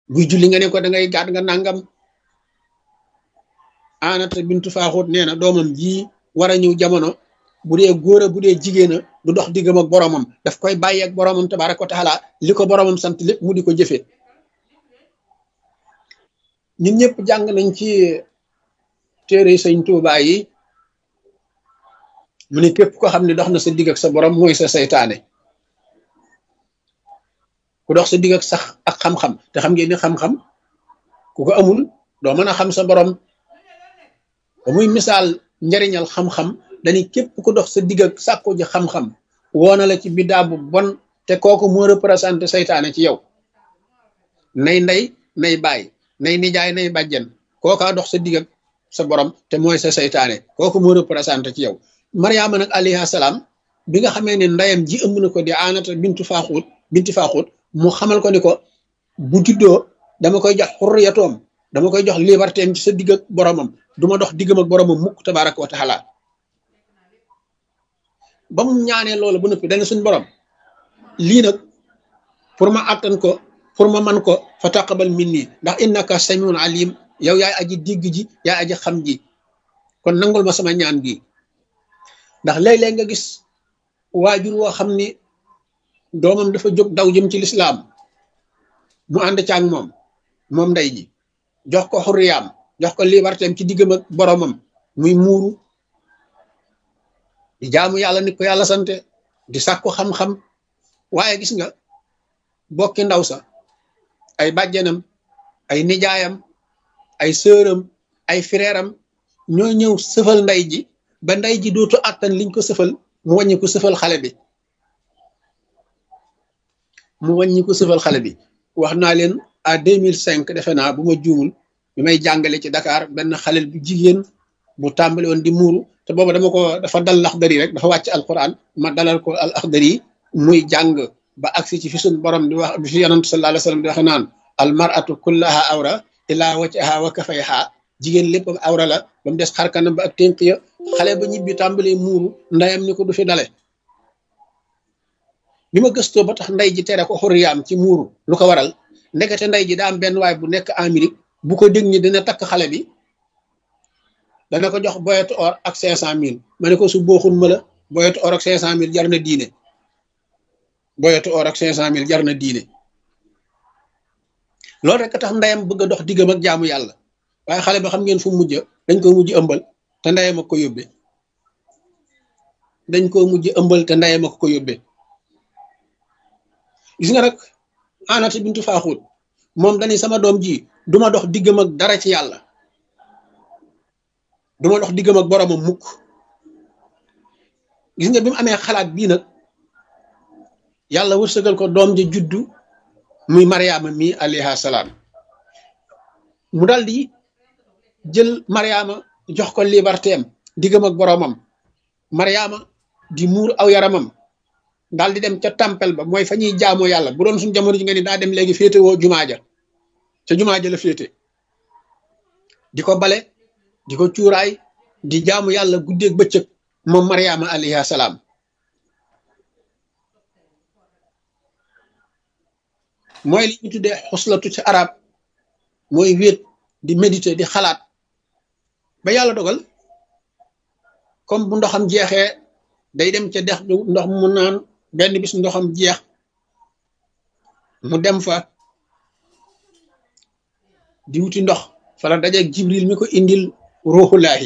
buy julli nga ne ko da ngay gàdd nga nangam anata bintu faaxut nee na doomam ji war a ñëw jamono bu dee góor a bu dee jigéen a du dox diggam ak boromam daf koy bàyyi ak boromam tabaraka wa taala li ko boromam sant lépp mu di ko jëfee ñun ñëpp jàng nañ ci téere sëñ Tuubaa yi mu ne képp ko xam ne dox na sa digg ak sa borom mooy sa saytaane ku dox sa digg ak sax ak xam-xam te xam ngeen ni xam-xam ku ko amul doo mën a xam sa borom ba muy misaal njariñal xam-xam dañuy képp ku dox sa digg ak sàkku ji xam-xam woona la ci biddaa bu bon te kooku moo représenté saytaane ci yow nay ndey nay baay nay nijaay nay bàjjen kookaa dox sa digg ak sa borom te mooy sa saytaane kooku moo représenté ci yow mariama nag alayhi salaam bi nga xamee ne ndeyam ji ëmb na ko di aanata bintu faaxuut binti faaxuut mu xamal ko ni ko bu juddoo dama koy jox xurriyatoom dama koy jox liberté am ci sa digg ak boromam du ma dox diggam ak boromam mukk tabaraka wa taala ba mu ñaanee loolu ba noppi dana suñ borom lii nag pour ma attan ko pour ma man ko fa taqabal minni ndax innaka samiun alim yow yaay aji digg ji yaay aji xam ji kon nangul ma sama ñaan gi ndax léeg-léeg nga gis waajur woo xam ni doomam dafa jóg daw jëm ci lislaam mu ànd caag moom moom ndey ji jox ko xurriyaam jox ko libertéem ci diggam ak boromam muy muuru di jaamu yàlla nit ko yàlla sante di sàkku xam-xam waaye gis nga bokki ndaw sa ay bàjjenam ay nijaayam ay sëram ay fireeram ñoo ñëw sëfal ndey ji ba ndey ji dootu àttan liñ ko sëfal mu wàññi ko sëfal xale bi mu wàññi ko sëfal xale bi wax naa leen à 2005 defe naa bu ma juumul bi may jàngale ci Dakar benn xalel bu jigéen bu tàmbali woon di muuru te booba dama ko dafa dal laxdari rek dafa wàcc alquran ma dalal ko al axdari muy jàng ba agsi ci fi suñ borom di wax bi fi yonantu sallallahu alayhi wasallam di waxe naan al mar'atu kullaha awra illa wajhaha wa kafayha jigéen lépp awra la ba mu des xarkanam ba ak ténk ya xale ba ñibbi tàmbalee muuru ndeyam ni ko du fi dale bi ma gëstoo ba tax ndey ji tere ko xurriyaam ci muuru lu ko waral ndekete ndey ji daa am benn waay bu nekk Amérique bu ko dégg ni dina takk xale bi dana ko jox boyetu or ak cinq cent mille ma ne ko su booxun ma la boyetu or ak cinq cent mille jar na diine boyetu or ak cinq cent mille jar na diine loolu rek tax ndeyam bëgg a dox diggam ak jaamu yàlla waaye xale ba xam ngeen fu mujj dañ ko mujj ëmbal te ndeyam ak ko yóbbee dañ ko mujj ëmbal te ndeyam ak ko yóbbee gis nga nag anata bintu faaxuut moom dañuy sama doom ji duma dox diggam ak dara ci yàlla duma dox diggam ak boromam mukk gis nga bi mu amee xalaat bii nag yàlla wërsëgal ko doom ji juddu muy mariama mi alayha salaam mu dal di jël mariama jox ko liberté am diggam ak boromam mariama di muur aw yaramam daal di dem ca tempel ba mooy fa ñuy jaamoo yàlla bu doon suñ jamono ji nga ni daa dem léegi féete woo jumaa ja ca jumaa ja la féete di ko bale di ko cuuraay di jaamu yàlla guddeeg bëccëg moom mariama alayhi salaam mooy li ñu tuddee xuslatu ci arab mooy wéet di méditer di xalaat ba yàlla dogal comme bu ndoxam jeexee day dem ca dex ndox mu naan benn bis ndoxam jeex mu dem fa di wuti ndox fala dajeeg jibril mi ko indil ruuxulaahi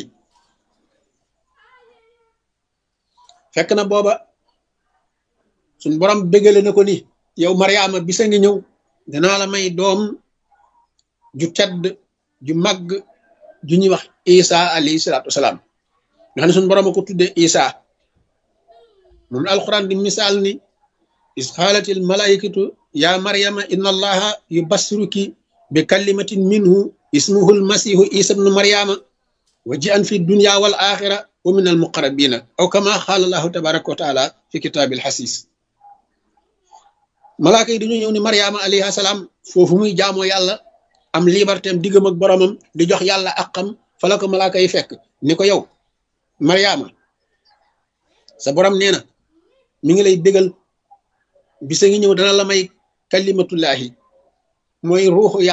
fekk na booba suñ borom bégale na ko ni yow mariama bisa ngi ñëw danaa la may doom ju tedd ju màgg ju ñuy wax isa alayhi salaatu wasalaam nga xam ne suñ borom a ko tudde isa moom alquran di misaal ni is xaalatil malaikatu ya maryama inna allaha yubassiruki bi kalimatin minhu ismuhu almasihu isa bnu maryama wa ji an fi dunya wal axira wa min al muqarrabina aw kama xaala allahu tabaraka wa taala fi kitaabil xasis malaaka yi dañoo ñëw ni maryama alayhi salaam foofu muy jaamoo yàlla am liberté am diggam ak boromam di jox yàlla àqam fa la ko malaaka yi fekk ni ko yow maryama sa borom nee na mi ngi lay bégal bisa ngi ñëw dana la may kalimatullahi mooy ruuxu yàlla